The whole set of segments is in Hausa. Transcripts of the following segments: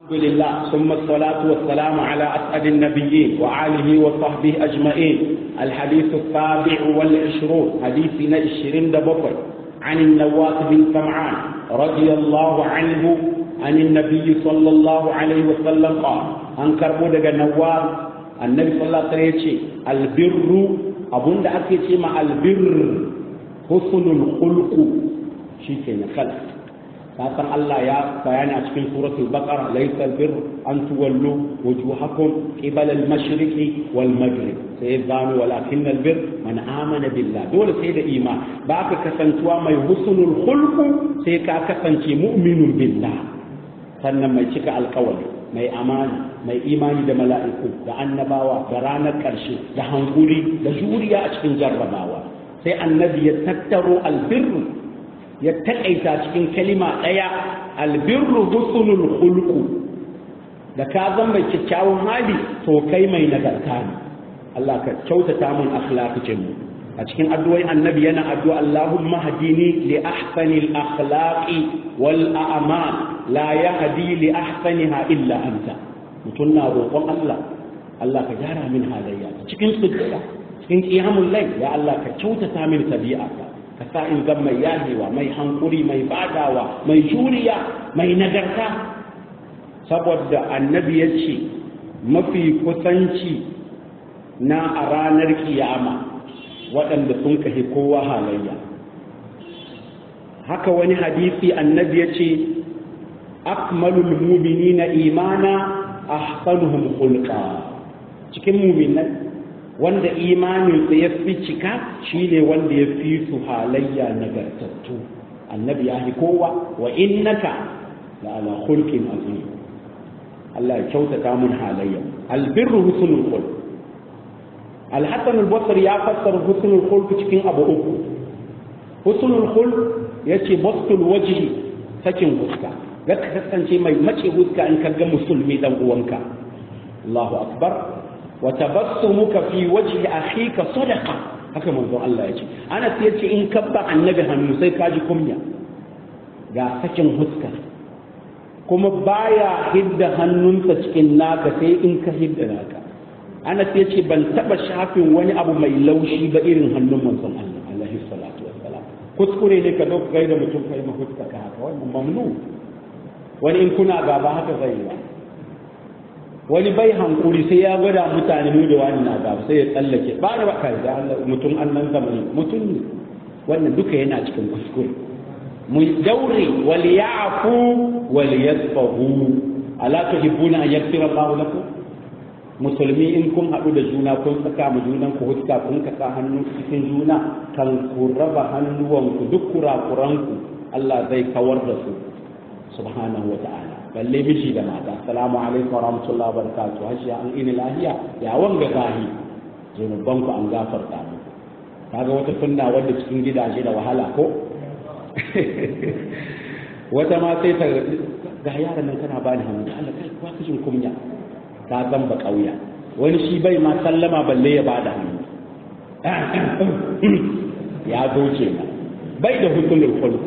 الحمد لله ثم الصلاة والسلام على أسعد النبيين وآله وصحبه أجمعين الحديث السابع والعشرون حديثنا الشرين دبقر عن النواس بن سمعان رضي الله عنه عن النبي صلى الله عليه وسلم قال أنكر بودك النواس النبي صلى الله عليه وسلم البر أبون دا أكي مع البر حسن الخلق شيء خلق kasan Allah ya bayani a cikin suratul baqara laysal bir an tuwallu wujuhakum qibala al-mashriqi wal maghrib sai zanu walakin al-bir man amana billah dole sai da iman ba ka kasantuwa mai husnul khulq sai ka kasance mu'minun billah sannan mai cika alƙawari mai amana mai imani da mala'iku da annabawa da ranar ƙarshe da hankuri da juriya a cikin jarrabawa sai annabi ya tattaro albirru ya taƙaita cikin kalima ɗaya albirru husnul khulqu da ka zan mai kyakkyawan hali to kai mai nagarta ne Allah ka kyautata mun akhlaqin mu a cikin addu'o'i annabi yana addu'a Allahumma hadini li ahsani al-akhlaqi wal a'mal la yahdi li ahsaniha illa anta mutun na roƙon Allah Allah ka gyara min halayya cikin sujjada cikin qiyamul layl ya Allah ka kyautata min tabi'ata ka sa in zan mai yahewa mai hankuri mai badawa mai juriya mai nagarta saboda annabi ya ce mafi kusanci na a ranar kiyama waɗanda sun kahi kowa halayya haka wani hadisi annabi ya ce akmalul muminina imana ahsanuhum khulqa cikin muminai wanda imaninsa ya fi cika shi ne wanda ya fi su halayya nagartattu annabi ya kowa wa innaka la ala khulqin azim Allah ya kyautata mun halayya albirru husnul khulq al-hasan al-basri ya fassara husnul khulq cikin abu uku husnul khulq yace bastul wajhi sakin huska ga kasance mai mace huska in ka ga musulmi dan uwanka Allahu akbar wa tabassumuka fi wajhi akhika sadaqa haka manzon Allah yace Anas yace in kabba annabi hannu sai ka ji kunya ga sakin huska kuma baya hidda hannunsa cikin naka sai in ka hidda naka Anas yace ban taba shafin wani abu mai laushi ba irin hannun manzon Allah alaihi salatu wassalam kuskure ne ka dauka gaida mutum kai ma huska ka haka wannan mamnu wani in kuna gaba haka zai yi wani bai hankuri sai ya gwada mutane mu da wani na gaba sai ya tsallake ba da baka da Allah mutum annan zamani mutum ne wannan duka yana cikin kuskure mu daure wal ya'fu wal yasfahu ala tuhibbuna an yaghfira Allah lakum musulmi in kun haɗu da juna kun saka mu junan ku huska kun kasa hannu cikin juna kan ku raba hannuwanku duk kurakuranku Allah zai kawar da su subhanahu wa ta'ala balle miji da mata assalamu alaikum wa rahmatullahi wa barakatuh hashiya an ini lahiya ya wanga gahi zunuban ku an gafarta mu kaga wata sunna wanda cikin gidaje da wahala ko wata ma sai ta ga yaran nan kana bani hannu Allah kai kwa kishin kunya ka zan ba kauya wani shi bai ma sallama balle ya bada hannu ya zo kenan bai da hukumul khuluq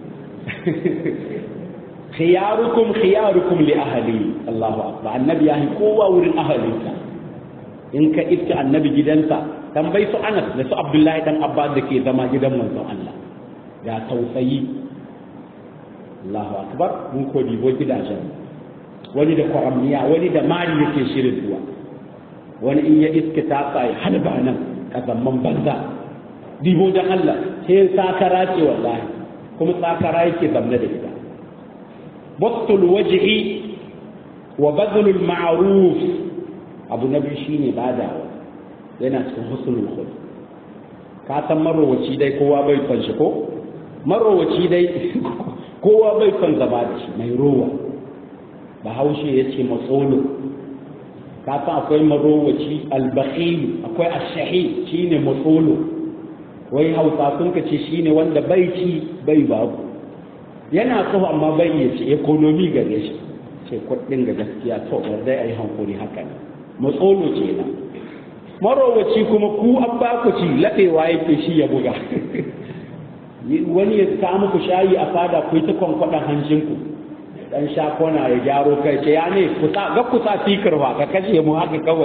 khiyarukum khiyarukum li ahli Allahu akbar annabi yahi kowa wurin ahalinsa in ka iska annabi gidansa tambayi su Anas da su Abdullahi dan Abbas da ke zama gidan manzon Allah ga tausayi Allahu akbar mun ko dibo gidajen wani da kwaramiya wani da mari yake shirin zuwa wani in ya iska ta tsaye halba nan kazamman banza dibo dan Allah sai sakara ce wallahi kuma sakara yake zamne da ita بسط الوجه وبذل المعروف abu na biyu shine badawa yana cikin husnul khuluq ka san marowaci dai kowa bai son shi ko marowaci dai kowa bai son zama da shi mai rowa bahaushe ya ce matsolo ka san akwai marowaci albakhil akwai ashahi shine matsolo wai hausa sun ka ce shine wanda bai ci bai babu yana so amma bai iya ce ekonomi gare shi ce kuɗin ga gaskiya to dai a yi hankuri haka ne matsolo ce na marowaci kuma ku an ba ku ci laɗewa yake shi ya buga wani ya samu ku shayi a fada ku yi ta kwankwaɗa hancinku dan shakona ya gyaro kai ce ya ne kusa ga kusa fikir ba ka kashe mu haka kawai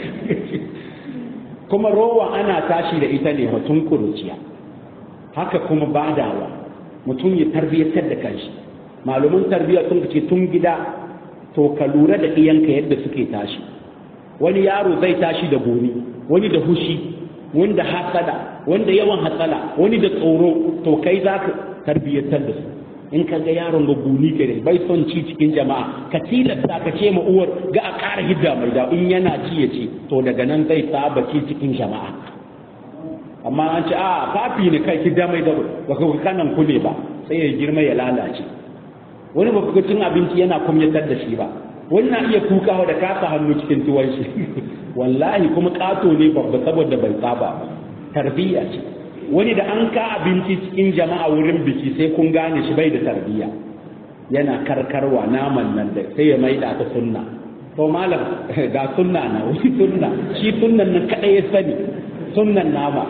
kuma rowa ana tashi da ita ne mutum kuruciya haka kuma badawa mutum ya tarbiyyatar da kanshi malumin tarbiyya sun ce tun gida to ka lura da iyanka yadda suke tashi wani yaro zai tashi da goni wani da hushi wani da hasada wani da yawan hatsala wani da tsoro to kai za ka tarbiyyatar da su in ka ga yaron ga guni ke bai son ci cikin jama'a ka tilasta ka ce ma uwar ga a ƙara hidda mai da in yana ci ya ci to daga nan zai saba ci cikin jama'a amma an ce a fafi ne kai hidda mai da ba ka kanan kule ba sai ya girma ya lalace wani ba ga cin abinci yana kumyatar da shi ba wani na iya kukawa da kasa hannu cikin tuwon shi wallahi kuma kato ne babba saboda bai saba ba tarbiyya ce wani da an ka abinci cikin jama'a wurin biki sai kun gane shi bai da tarbiyya yana karkarwa naman nan da sai ya maida ta sunna to malam ga sunna na wani sunna shi sunnan nan kadai ya sani sunnan nama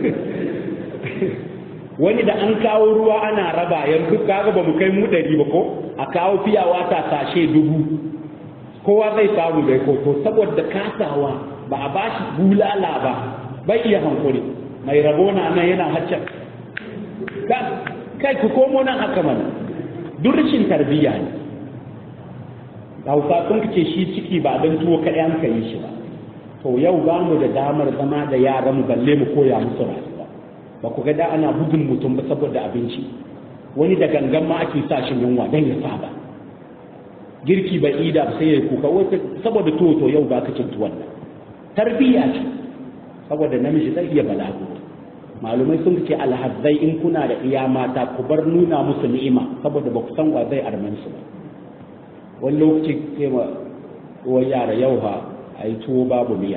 wani da an kawo ruwa ana raba yanzu kaga ba mu kai mu ɗari ba ko a kawo fiyawa ta sashe dubu kowa zai samu bai ko to saboda kasawa ba a bashi bulala ba bai iya hankuri mai rabo na nan yana haccan kai ku komo nan haka mana duk rashin tarbiyya ne hausa sun ce shi ciki ba don tuwo kaɗai an ka yi shi ba to yau ba mu da damar zama da yaran mu balle mu koya musu rayuwa ba ku ga da ana bugun mutum ba saboda abinci wani da gangan ma ake sa shi yunwa don ya saba girki bai ida sai ya kuka wata saboda tuwo to yau ba ka cin tuwon nan tarbiyya ce saboda namiji zai iya balagu malumai sun ce alhazzai in kuna da iya mata ku bar nuna musu ni'ima saboda ba ku san wa zai arman su ba wani lokaci sai ma wani yara yau ha a yi tuwo babu miya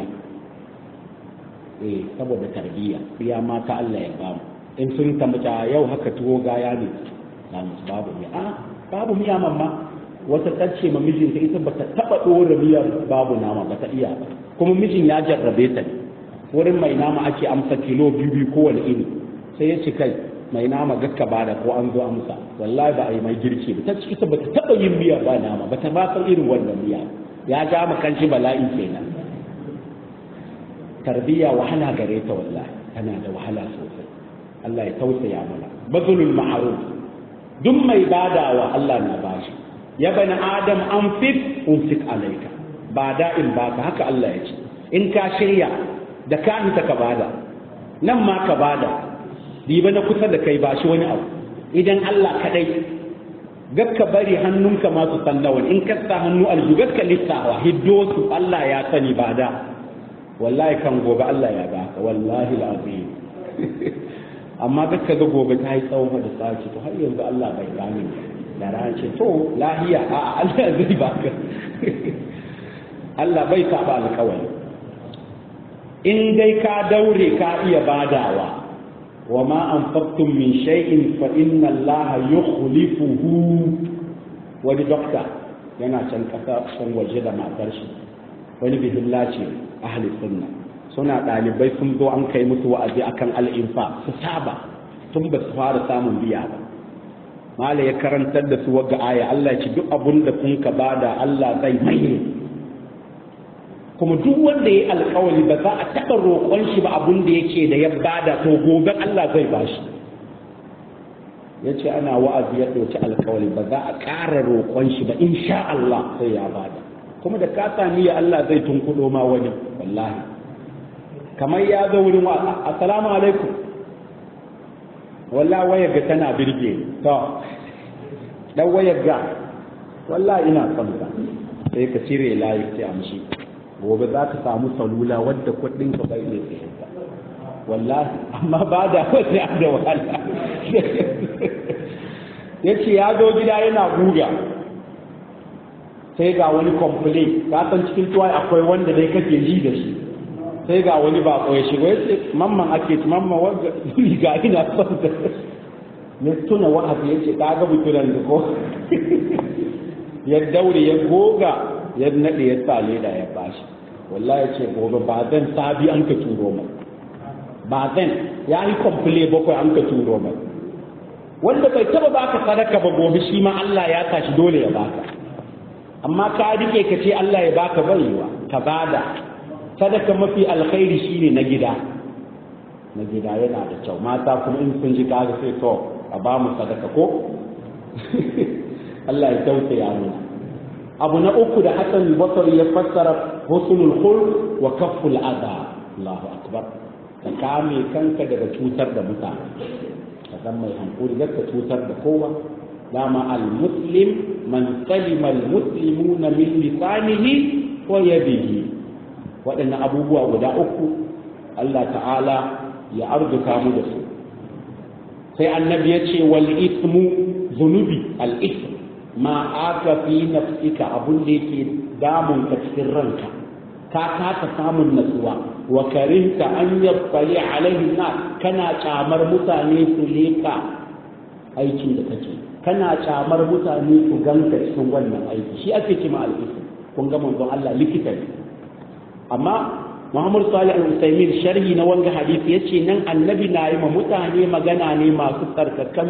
eh saboda tarbiyya iya mata Allah ya bamu in sun tambata yau haka tuwo gaya ne na musu babu miya a babu miya mamma wata tace ma mijinta ita bata taba dora miyar babu nama bata iya ba kuma mijin ya jarrabe ta ne wurin mai nama ake amsa kilo biyu biyu kowane ini sai ya ce kai mai nama gakka bada ko an zo amsa wallahi ba a yi mai girki ba ta ci ita bata taba yin miya ba nama bata ba san irin wannan miya ya ja ma kanshi bala'i kenan tarbiyya wahala gare ta wallahi tana da wahala sosai Allah ya tausaya mana bazulul ma'ruf duk mai badawa Allah na bashi ya bani adam an fit unfik alaika ba da'in baka haka Allah ya ce in ka shirya da ka hita ka bada nan ma ka bada diba na kusa da kai ba shi wani abu idan Allah kadai gakka bari hannunka ma su san nawa in ka sa hannu alju gakka lissawa hiddo su Allah ya sani bada wallahi kan gobe Allah ya baka wallahi alazim amma gakka ga gobe ta yi tsawon da tsaci to har yanzu Allah bai gane da race to lahiya a Allah zai baka Allah bai saba alƙawari in dai ka daure ka iya badawa wa ma anfaqtum min shay'in fa inna Allah yukhlifuhu wani dokta yana can kasa can waje da matar shi wani bihilla ce ahli sunna suna ɗalibai sun zo an kai musu wa'azi akan al'infa su saba tun ba su fara samun biya ba mala ya karantar da su wagga aya Allah ya ci duk abun da kun ka bada Allah zai maye kuma duk wanda ya alkawari ba za a taɓa roƙon shi ba abun da yake da ya bada to gobe Allah zai bashi ya ce ana wa'azi ya ɗauki alkawari ba za a ƙara roƙon shi ba insha Allah sai ya bada kuma da ka sami ya Allah zai tunkuɗo ma wani wallahi kamar ya zo wurin wa assalamu alaikum wallahi wayar ga tana birge to dan wayar ga wallahi ina son ka sai ka cire layi sai amshi gobe za ka samu salula wadda kudin ka bai ne sai ka wallahi amma ba da wani da wahala yace ya zo gida yana guga sai ga wani complain ka san cikin tuwa akwai wanda dai kake ji da shi sai ga wani bako ya shigo ya ce mamman ake ci mamman wanda ga ina son da ya tuna wa'azi ya ce ka ga buturan da ko ya daure ya goga ya nade ya sa leda ya bashi wallahi ya ce gobe ba zan sabi an ka turo mai ba zan ya yi komple bakwai an ka turo mai wanda bai taba baka sadaka ba gobe shi ma Allah ya tashi dole ya baka amma ka rike ka ce Allah ya baka baiwa ka bada sadaka mafi alkhairi shine na gida na gida yana da kyau mata kuma in sun ji kaga sai to a ba mu sadaka ko Allah ya tausaya mu abu na uku da Hassan Basri ya fassara husnul khulq wa kafful adha Allahu akbar ka kame kanka daga cutar da mutane ka zan mai hankuri ka cutar da kowa dama al-muslim man salima al-muslimuna min lisanihi wa yadihi waɗannan abubuwa guda uku Allah ta'ala ya arzuka mu da su sai annabi ya ce wal ismu zunubi al ism ma aka fi nafsika abun da yake damun ka cikin ranka ka kasa samun natsuwa wa karinta an yabbali alaihi na kana kyamar mutane su leka aikin da kake kana kyamar mutane su ganka cikin wannan aiki shi ake cima al ism kun ga manzon Allah likita ne amma Muhammad Salih Al-Usaimin sharhi na wanga hadisi yace nan annabi na yi ma mutane magana ne masu tsarkakan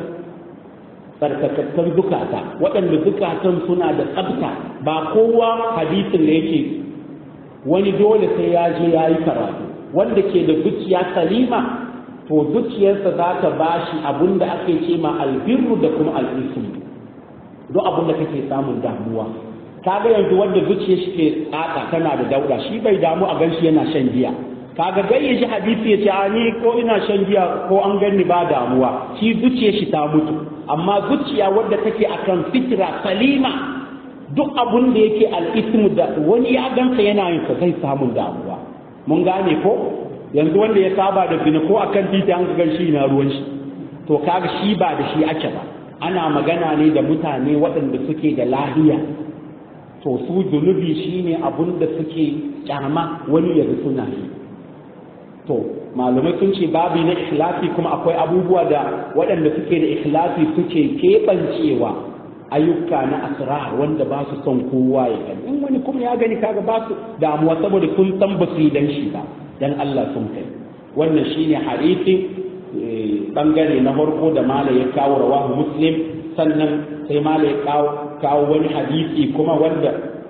tsarkakakkar zukata waɗanda zukatan suna da tsabta ba kowa hadisin da yake wani dole sai ya je ya yi karatu wanda ke da zuciya salima to zuciyarsa za ta bashi abin da ake ce ma albirru da kuma al'ismu duk abin da kake samun damuwa kaga yanzu wanda zuciyar shi ke tsaka tana da dauda shi bai damu a ganshi yana shan giya kaga gai ya ji hadisi ya ce a ni ko ina shan giya ko an ganni ba damuwa shi zuciyar shi ta mutu amma zuciya wadda take akan fitra salima duk abun da yake al'ismu da wani ya gansa yana yin sa zai samun damuwa mun gane ko yanzu wanda ya saba da zina ko akan titi an gan shi na ruwan shi to kaga shi ba da shi ake ba ana magana ne da mutane waɗanda suke da lahiya to su zunubi shine abun da suke kyama wani yanzu suna yi to malumai sun ce babi na ikhlasi kuma akwai abubuwa da waɗanda suke da ikhlasi suke keɓancewa ayyuka na asrar wanda ba su son kowa ya gani in wani kuma ya gani kaga ba su damuwa saboda sun san ba su yi dan shi ba dan Allah sun kai wannan shine hadisin bangare na farko da mala ya kawo rawahu muslim sannan sai mala ya kawo kawo wani hadisi kuma wanda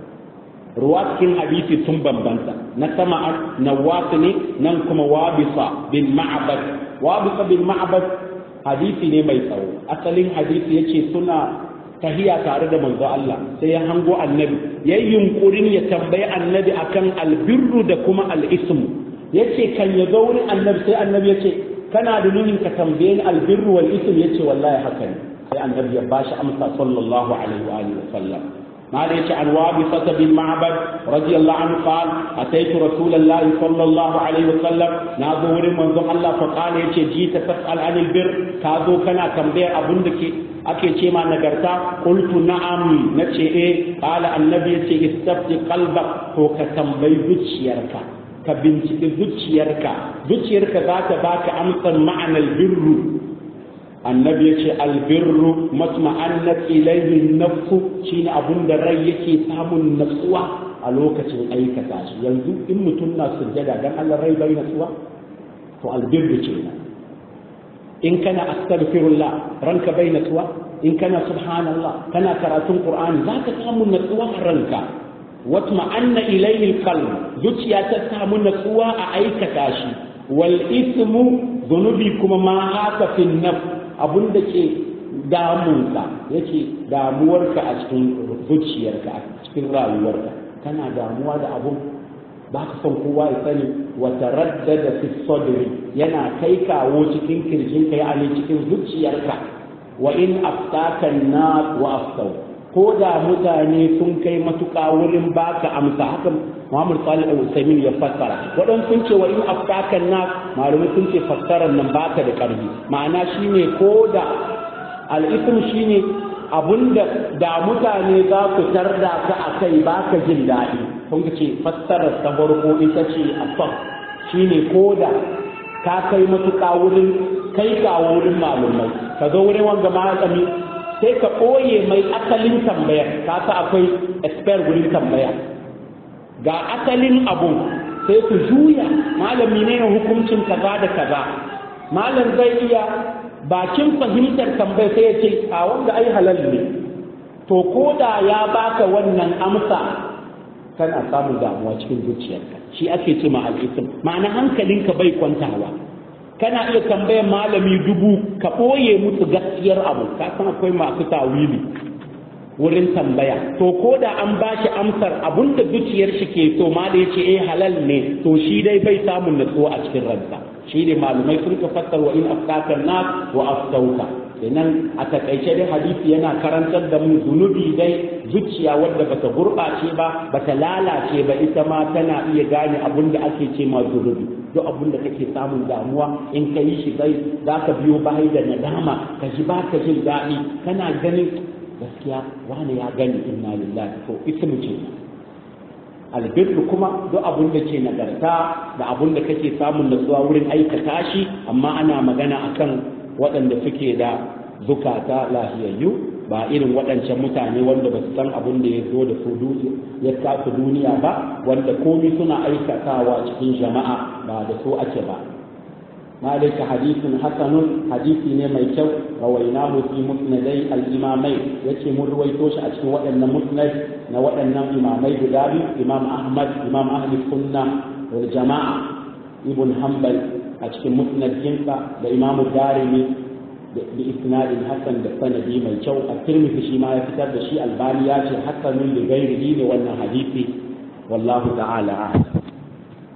ruwa cikin hadisi sun bambanta na sama na wasu ne nan kuma wabisa bin ma'abad wabisa bin ma'abad hadisi ne mai tsawo asalin hadisi yace suna tahiya tare da manzo Allah sai ya hango annabi yayin yunkurin ya tambayi annabi akan albirru da kuma al'ismu yace kan ya zo wurin annabi sai annabi yace kana da nunin ka tambaye ni albirru wal ism yace wallahi haka ne sai annabi ya bashi amsa sallallahu alaihi wa alihi wasallam ما ليش عن وابصة بن معبد رضي الله عنه قال أتيت رسول الله صلى الله عليه وسلم نازور من ذو الله فقال يش جيت تسأل عن البر كازو كان تنبيه أبندك أكي شيما نقرتا قلت نعم نتشي إيه قال النبي يش استفتي قلبك هو كتنبي بتشيرك ka binciki zuciyarka zuciyarka za ta baka amsar ma'anar birru annabi ya ce albirru matma'annat ilayhi nafsu shine abun da rai yake samun natsuwa a lokacin aikata shi yanzu in mutum na sujjada dan Allah rai bai natsuwa to albirru kenan in kana astaghfirullah ranka bai natsuwa in kana subhanallah kana karatun qur'ani zaka samu natsuwa a ranka watma'anna ilayhi alqalb zuciya ta samu natsuwa a aikata shi wal ismu zunubi kuma ma haka fi nafs abun da ke damunka yake damuwarka a cikin zuciyarka a cikin rayuwarka kana damuwa da abun ba ka son kowa ya sani wata raddada fi sadri yana kai kawo cikin kirjinka ya ne cikin zuciyarka wa in aftaka na wa aftau ko da mutane sun kai matuƙa wurin baka amsa haka Muhammad Salih Al-Usaimin ya fassara waɗansu sun ce wa in aftaka nas malamai sun ce fassarar nan baka da ƙarfi ma'ana shine ko da al-ism shine abunda da mutane za ku tarda ka akai baka jin daɗi kun ce fassarar ta farko ita ce afaf shine ko da ka kai matuƙa wurin kai ka wurin malumai ka zo wurin wanga malami sai ka ɓoye mai asalin tambayar ka sa akwai expert wurin tambaya ga asalin abun sai ku juya malami ne na hukuncin kaza da kaza malam zai iya bakin fahimtar tambayar sai ya ce a wanda ai halal ne to ko da ya baka wannan amsa kana samun damuwa cikin zuciyarka shi ake ce ma al'isim ma'ana hankalinka bai kwantawa kana iya tambayar malami dubu ka ɓoye musu gaskiyar abu ka san akwai masu tawili wurin tambaya to ko da an ba shi amsar abun da zuciyar shi ke so ma da ya ce eh halal ne to shi dai bai samun natsuwa a cikin ransa shi ne malumai sun ka fassar wa in aftaka nas wa aftauka kenan a takaice dai hadisi yana karantar da mu zunubi dai zuciya wadda bata gurɓace ba bata lalace ba ita ma tana iya gane abun da ake ce ma zunubi duk abun da kake samun damuwa in ka yi shi dai za ka biyo bayi da nadama ka ji ba ka jin daɗi kana ganin gaskiya wani ya gani inna lillahi to ismu ce albirru kuma duk abun da ke nagarta da abun da kake samun natsuwa wurin aikata shi amma ana magana akan waɗanda suke da zukata lahiyayyu ba irin waɗancan mutane wanda ba su san abin da ya zo da su ya kasu duniya ba wanda komi suna aikatawa cikin jama'a ba da su ake ba malika hadisin hasanun hadisi ne mai kyau rawainahu fi musnadai al-imamai yace mun ruwaito shi a cikin waɗannan musnad na waɗannan imamai guda biyu imam ahmad imam ahli sunna wal jama'a ibn hanbal a cikin musnadinsa da imamu darimi da isnadin hasan da sanadi mai kyau a tirmidhi shi ma ya fitar da shi albani ya ce hasanun da gairihi ne wannan hadisi wallahu ta'ala a'lam